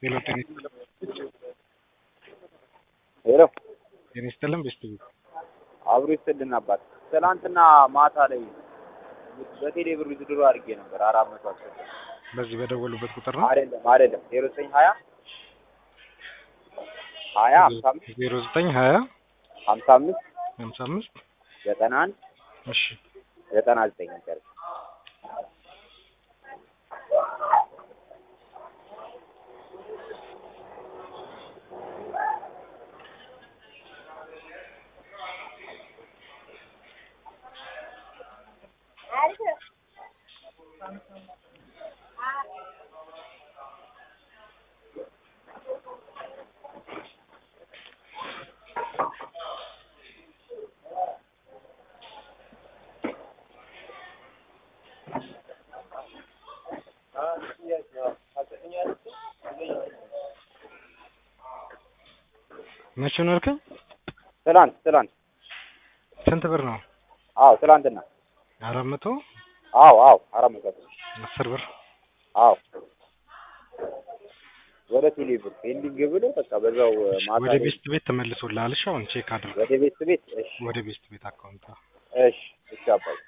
ሄሎ ጤና ሄሎ ጤና ይስጥልን ቤስት ቤት አብሮ ይስጥልን አባት። ትናንትና ማታ ላይ በቴሌ ብር ድሮ አድርጌ ነበር አራት መቶ አስር በዚህ በደወሉበት ቁጥር ነው አይደለም አይደለም ዜሮ ዘጠኝ ሀያ ሀያ ሀምሳ አምስት ዜሮ ዘጠኝ ሀያ ሀምሳ አምስት ሀምሳ አምስት ዘጠና አንድ እሺ ዘጠና ዘጠኝ ነበር። መቼ ነው ያልከኝ? ትላንት ትላንት ስንት ብር ነው? አዎ ትላንትና አራት መቶ አዎ አዎ አራት መቶ አስር አስር ብር አዎ ወደ ቴሌ ብር ፔንዲንግ ብሎ በቃ በዛው ማታ ወደ ላይ ቤስት ቤት ተመልሶልሃል። እሺ አሁን ቼክ አድርግ። ወደ ቤት ቤት እሺ ወደ ቤስት ቤት አካውንት እሺ እሺ አባዬ